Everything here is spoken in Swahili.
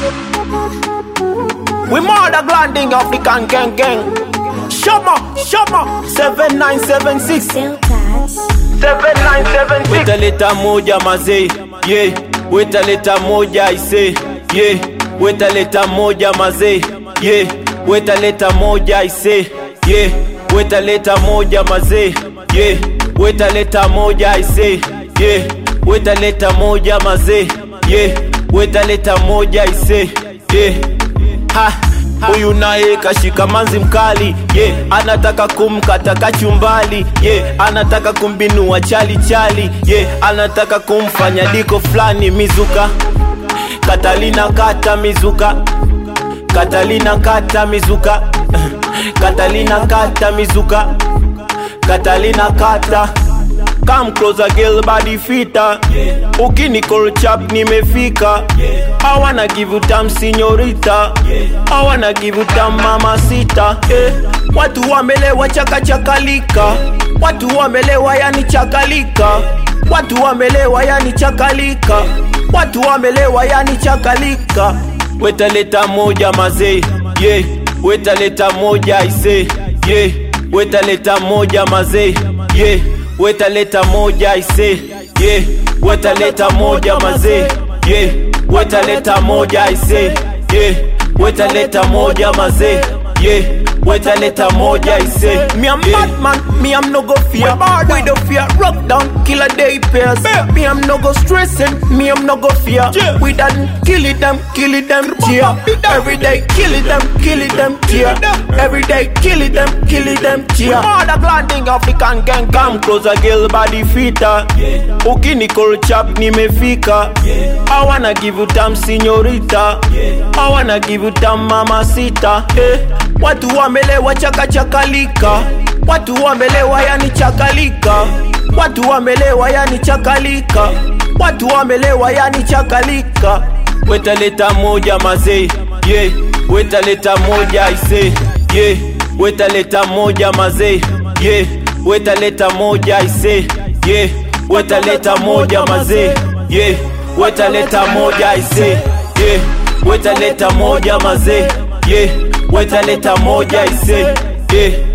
We murder glanding African gang gang. Shama, Shama, 7976. Deltas. 7976. Weta leta moja mazee, yeah. Weta leta moja ise, yeah. Weta leta moja mazee, yeah. Weta leta moja ise, yeah. Weta leta moja mazee, yeah. Weta leta moja ise, yeah. Weta leta moja mazee, yeah. Weta leta moja ise, yeah. Ha, huyu naye kashika manzi mkali yeah. Anataka kumkata kachumbali yeah. Anataka kumbinua chali chali yeah. Anataka kumfanya diko fulani mizuka Katalina kata mizuka Katalina kata mizuka Katalina kata mizuka Katalina kata Come closer girl body fita Ukini call chap nimefika I wanna give you time señorita I wanna give you time mama sita eh. Watu wamelewa chaka chakalika Watu wamelewa yani chakalika Watu wamelewa yani chakalika Watu wamelewa yani chakalika Weta leta moja mazee yeah. Weta leta moja ise yeah. Weta leta moja mazee yeah. Weta leta moja ise yeah. Weta leta moja mazee yeah. Weta leta moja ise yeah. Weta leta moja mazee yeah. Weta leta moja ise Me am Batman, me am no go fear We do fear, rock down, kill a day pairs Me am no go stressing, me am no go fear We done kill it them, kill it them, cheer Every day kill it them, kill it them, cheer Every day kill it them, kill it them, cheer Mother glanding African gang Come closer girl body fitter Ukini call chap nimefika I wanna give you time señorita I wanna give you time mama sita eh. Watu wamelewa chaka chakalika Watu wamelewa yani chakalika Watu wamelewa yani chakalika Watu wamelewa yani chakalika Weta leta moja mazee yeah. Weta leta moja ise yeah. Weta leta moja mazee yeah. Weta leta moja ise yeah. Weta leta moja mazee yeah. Weta leta moja ise yeah. Weta leta moja mazee yeah. Weta leta moja ise yeah.